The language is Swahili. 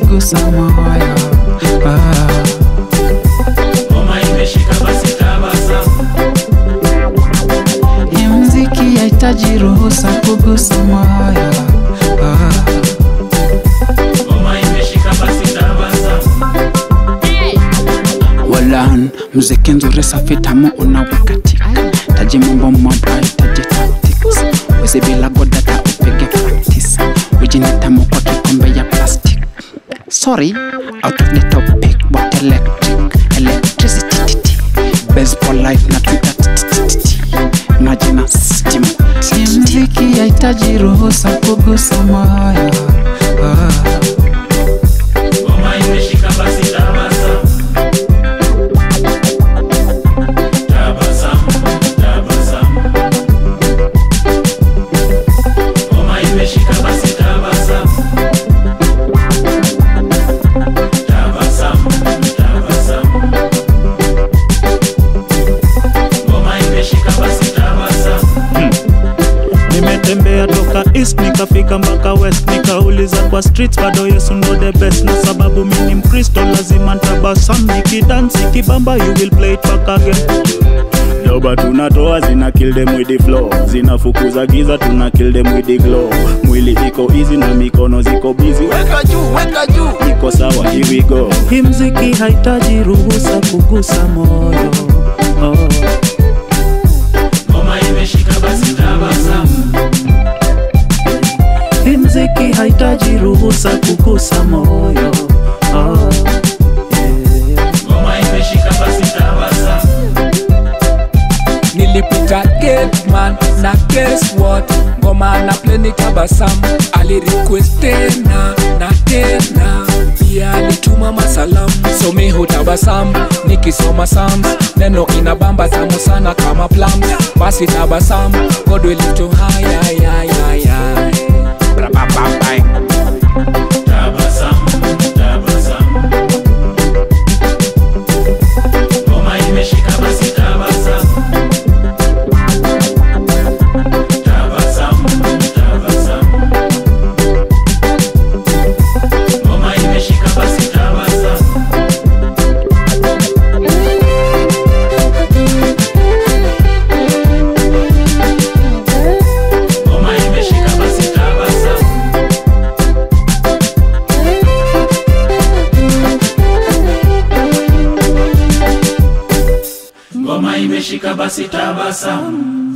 kugusa moyo ah. Ngoma imeshika basi tabasamu. Hii mziki yahitaji ruhusa kugusa moyo ah. Ngoma imeshika basi tabasamu. Walan, muziki nzuri safi tamu unawakatika taji mambo mabaya taji tactics wezi bila godata upige practice ujini tamu kwa kikombe ya plastic sorry out of the topic but electric electricity titi baseball life na twitter titi maji na steam si mziki yahitaji ruhusa kugusa moyo ah. Ngoma imeshika basi tabasamu. Tabasamu, tabasamu. Ngoma imeshika basi tabasamu. Tabasamu, tabasamu. Ngoma imeshika basi tabasamu. nimetembea toka east nikafika mpaka west nikauliza kwa streets bado yesu ndo the best na sababu mi ni mkristo lazima ntabasam nikidansi kibamba you will play it back again doba tunatoa zina kill them with the flow zinafukuza giza tuna kill them with the glow mwili iko easy na mikono ziko busy weka juu weka juu iko sawa here we go hii mziki haitaji ruhusa kugusa moyo oh. Ngoma imeshika basi tabasamu. Hii mziki haitaji ruhusa kugusa moyo oh. yeah. Ngoma imeshika basi tabasamu. nilipita gateman na guess what ngoma na pleni tabasamu alirequest tena na tena pia alituma masalamu somi hutabasamu nikisoma sams neno inabamba tamu sana kama plums basi tabasamu god will lift you high, high, high, high, high. Bra, ba, ba, bang. Tabasamu, tabasamu. Ngoma imeshika basi tabasamu. Tabasamu, tabasamu. Ngoma imeshika basi tabasamu. Ngoma imeshika basi tabasamu. Ngoma imeshika basi tabasamu.